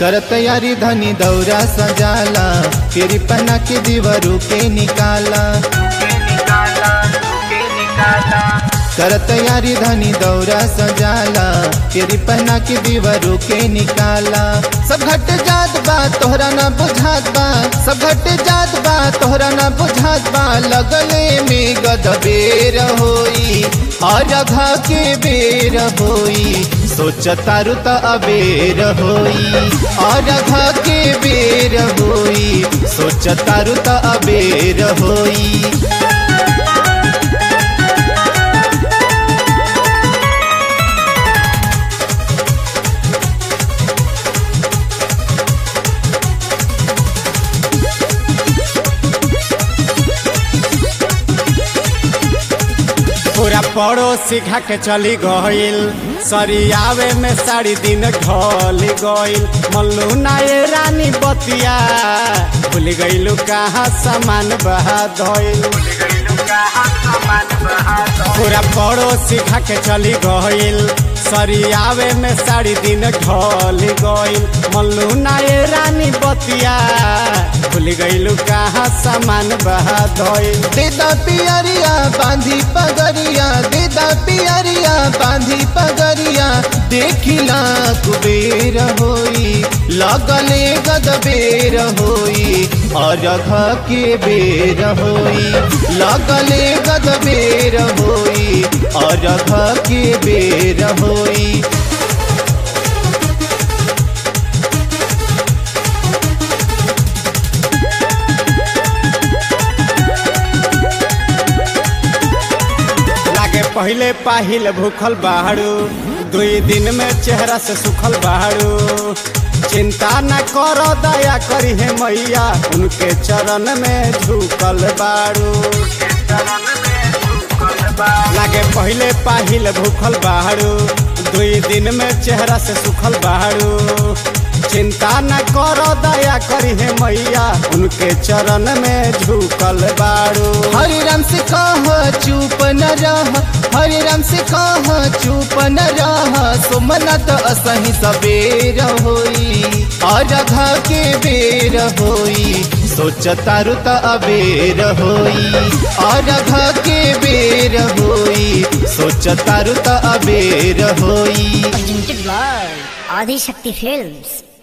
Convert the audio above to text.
कर तैयारी धनी दौरा सजाला तेरी पहना के दीवारू के निकाला कर तैयारी धनी दौरा सजाला तेरी पहना के दीवारू के निकाला सब घट जात बा तोहरा ना बुझात बा सब घट जात बा तोहरा ना बुझात बा लगले में गदबेर होई और घा के बेर होई सोच तारू त अबेर होई और घा के बेर होई सोच तारू त अबेर होई पूरा पड़ोसी खा के चली गईल सरियावे में साड़ी दिन ढल गईल मल्लू नाये रानी बतिया भूल गईलू कहाँ सामान बहा धइल पूरा पड़ोसी खा के चली गईल सरियावे में साड़ी दिन ढल गईल मल्लू नाये रानी बतिया भूल गईलू कहाँ सामान बहा धइल देदा पियरिया बांधी पगरिया देदा पियरिया बांधी पगरिया देखिला कुबेर होई लगले गदबेर होई और घ के बेर होई लगले गदबेर होई और घ के बेर होई लागे पहले पाहिल भूखल बाड़ू दुई दिन में चेहरा से सुखल बाड़ू चिंता न करो दया करी है मैया उनके चरण में झुकल बाड़ू लागे पहले पाहिल भूखल बाड़ू दुई दिन में चेहरा से सुखल बाड़ू चिंता न करो दया करी है मैया उनके चरण में झुकल बाड़ू हरे राम से कह चुप न रह हरे राम से कह चुप न रह सुमनत असही सबेर होई और घा के बेर होई सोच तारू त अबेर होई और घा के बेर होई सोच तारू त अबेर होई presented by Adi Shakti Films.